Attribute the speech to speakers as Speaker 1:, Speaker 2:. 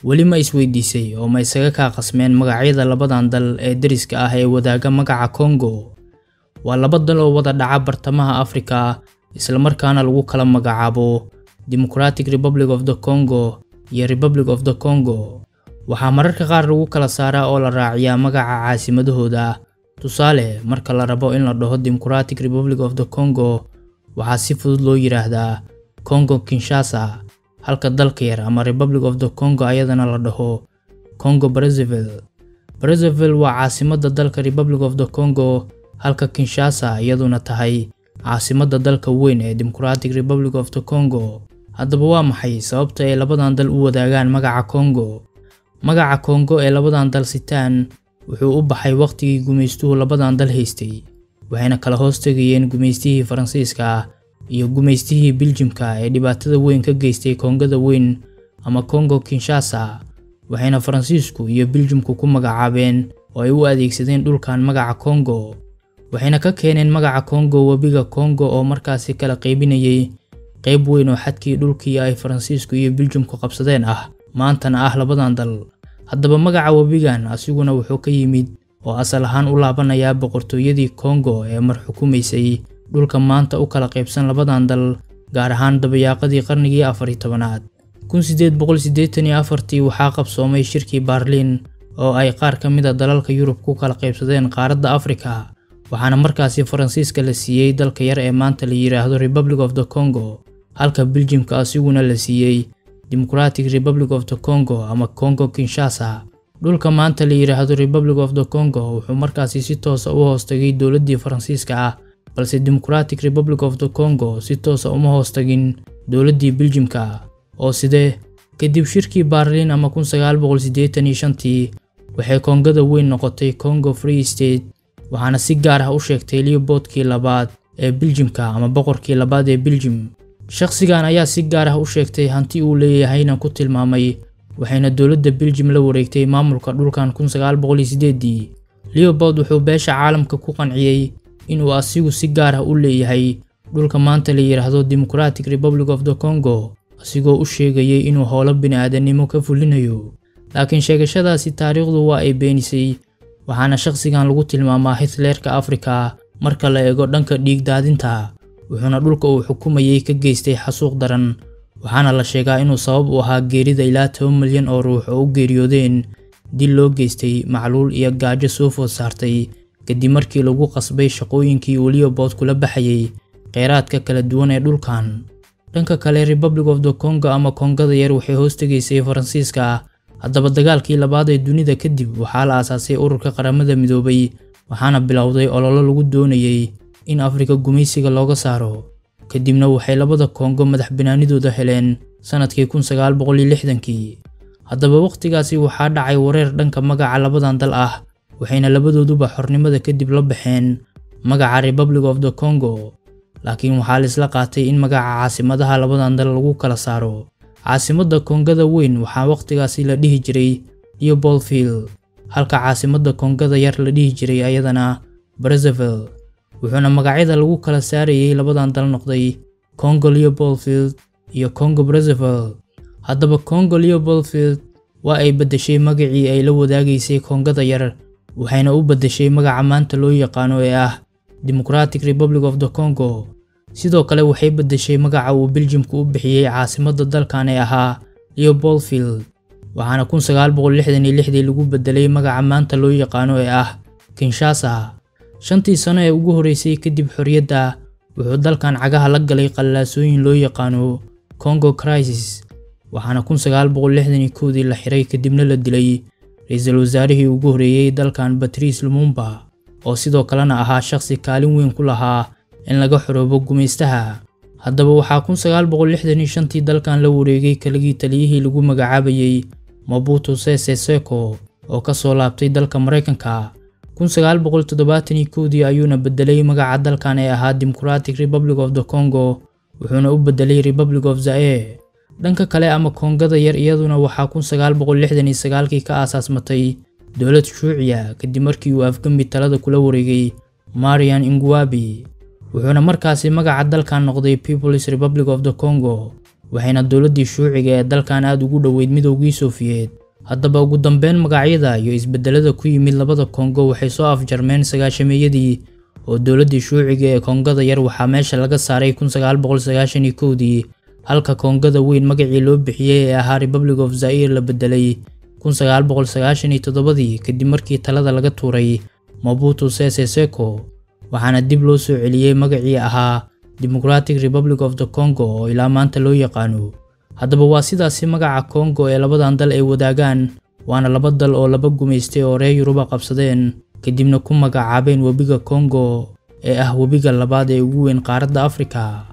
Speaker 1: weli ma isweydiisay oo ma isaga kaa qasmeen magacyada labadan dal ee deriska ah ee wadaaga magaca Congo waa laba dal oo wada dhaca bartamaha Afrika isla markaana lagu kala magacaabo Democratic Republic of the Congo iyo Republic of the Congo waxaa mararka qaar lagu kala saaraa oo la raaciyaa magaca caasimadahooda tusaale marka la rabo in la dhaho Democratic Republic of the Congo waxaa si fudud loo yiraahdaa Congo Kinshasa halka dalka yar ama Republic of the Congo ayadana la dhaho Congo Brazzaville Brazzaville waa caasimadda dalka Republic of the Congo halka Kinshasa iyaduna tahay caasimadda dalka weyn ee Democratic Republic of the Congo haddaba waa maxay sababta ay labadan dal u wadaagaan magaca Congo magaca Congo ee labadan dal sitaan wuxuu u baxay waqtigii gumaystuhu labadan dal haystay waxayna kala hoos tegayeen gumaystihii Faransiiska iyo gumaystihii Biljimka ee dhibaatada weyn ka geystay Kongada weyn ama Congo Kinshasa waxayna Faransiisku iyo Biljimku ku magacaabeen oo ay u adeegsadeen dhulkan magaca Congo waxayna ka keeneen magaca Congo webiga Congo oo markaasi kala qaybinayay qayb weyn oo xadkii dhulkii ay Faransiisku iyo Biljimku qabsadeen ah maantana ah labadan dal haddaba magaca webigan asiguna wuxuu ka yimid oo asal ahaan u laabanayaa boqortooyadii Congo ee mar xukumaysay dhulka maanta u kala qaybsan labadan dal gaar ahaan dabayaaqadii qarnigii afar iyo tobanaad kun sideed boqol siddeetan iyo afartii waxaa qabsoomay shirkii Berlin oo ay qaar ka mid a dalalka Yurub ku kala qaybsadeen qaaradda Afrika waxaana markaasi Faransiiska la siiyey dalka yar ee maanta la yiraahdo Republic of the Congo halka Biljimka asiguna la siiyey Democratic Republic of the Congo ama Congo Kinshasa dhulka maanta la yiraahdo Republic of the Congo wuxuu markaasi si toos ah u hoostagay dowladdii Faransiiska ah balse Democratic Republic of the Congo si toos ah uma hoostagin dowladdii Biljimka oo sidee kadib shirkii Berlin ama kun sagaal boqol siddeetan iyo shantii waxay Kongada weyn noqotay Congo Free State waxaana si gaar ah u sheegtay Leopoldkii labaad ee Biljimka ama boqorkii labaad ee Biljim shakhsigan ayaa si gaar ah u sheegtay hanti uu leeyahayna ku tilmaamay waxayna dowladda Biljim la wareegtay maamulka dhulkan kun sagaal boqol iyo siddeedii Leopold wuxuu beesha caalamka ku qanciyey inuu asigu si gaar ah u leeyahay dhulka maanta la yiraahdo Democratic Republic of the Congo asigoo u sheegayay inuu howlo bini'aadanimo ka fulinayo laakiin sheegashadaasi taariikhdu waa ay beenisay waxaana shakhsigan lagu tilmaamaa Hitlerka Afrika marka la eego dhanka dhiig daadinta wuxuuna dhulka uu xukumayay ka geystay xasuuq daran waxaana la sheegaa inuu sabab u ahaa geerida ilaa toban milyan oo ruux oo u geeriyoodeen dil loo geystay macluul iyo gaajo soo food saartay kadib markii lagu qasbay shaqooyinkii uu Leopold kula baxayay kheyraadka kala duwan ee dhulkan dhanka kale Republic of the Congo ama Kongada yar waxay hoos tegaysay Faransiiska haddaba dagaalkii labaad ee dunida kadib waxaa la aasaasay ururka qaramada midoobay waxaana bilowday ololo lagu doonayay in Afrika gumaysiga looga saaro kadibna waxay labada Kongo madax banaanidooda heleen sanadkii kun sagaal boqol iyo lixdankii haddaba waqtigaasi waxaa dhacay wareer dhanka magaca labadan dal ah waxayna labadooduba xornimada kadib la baxeen magaca Republic of the Congo laakiin waxaa la isla qaatay in magaca caasimadaha labadan dal lagu kala saaro caasimadda Kongada weyn waxaa waqtigaasi la dhihi jiray Leopoldville halka caasimadda Kongada yar la dhihi jiray ayadana Brazzaville wuxuuna magacyada lagu kala saarayay labadan dal noqday Congo Leopoldville iyo Congo Brazzaville haddaba Congo Leopoldville waa ay beddeshay magacii ay la wadaagaysay Kongada yar waxayna u beddeshay magaca maanta loo yaqaano ee ah Democratic Republic of the Congo sidoo kale waxay beddeshay magaca uu Biljimku u bixiyey caasimadda dalkan ee ahaa Leopoldville waxaana kun sagaal boqol lixdan iyo lixdii lagu beddelay magaca maanta loo yaqaano ee ah Kinshasa shantii sano ee ugu horeysay kadib xorriyadda wuxuu dalkan cagaha la galay qallaasooyin loo yaqaano Congo Crisis waxaana kun sagaal boqol lixdan iyo kowdii la xiray kadibna la dilay ra-iisul wasaarihii ugu horeeyey dalkan Patrice Lumumba oo sidoo kalena ahaa shakhsi kaalin weyn ku lahaa in laga xoroobo gumaystaha haddaba waxaa kun sagaal boqol lixdan iyo shantii dalkan la wareegay kaligii taliyihii lagu magacaabayay Mobutu Sese Seko oo ka soo laabtay dalka Mareykanka kun sagaal boqol toddobaatan iyo kowdii ayuuna beddelay magaca dalkan ee ahaa Democratic Republic of the Congo wuxuuna u beddelay Republic of Zaire dhanka kale ama Kongada yar iyaduna waxaa kun sagaal boqol lixdan iyo sagaalkii ka aasaasmatay dowlad shuuciya kadib markii uu afgambi talada kula wareegay Marian Ingwabi wuxuuna markaasi magaca dalkan noqday People's Republic of the Congo waxayna dowladdii shuuciga ee dalkan aad ugu dhoweyd midoogii Soofiyeed haddaba ugu dambeyn magacyada iyo isbedelada ku yimid labada Kongo waxay soo afjarmeen sagaashameeyadii oo dowladdii shuuciga ee Kongada yar waxaa meesha laga saaray kun sagaal boqol sagaashan iyo kowdii halka Kongada weyn magacii loo bixiyey ee ahaa Republic of Zaire la bedelay kun sagaal boqol sagaashan iyo toddobadii kadib markii talada laga tuuray Mobutu Sese Seko waxaana dib loo soo celiyey magacii ahaa Democratic Republic of the Congo oo ilaa maanta loo yaqaano haddaba waa sidaasi magaca Congo ee labadan dal ay wadaagaan waana laba dal oo laba gumaystay oo reer Yuruba qabsadeen kadibna ku magacaabeen webiga Congo ee ah webiga labaad ee ugu weyn qaaradda Afrika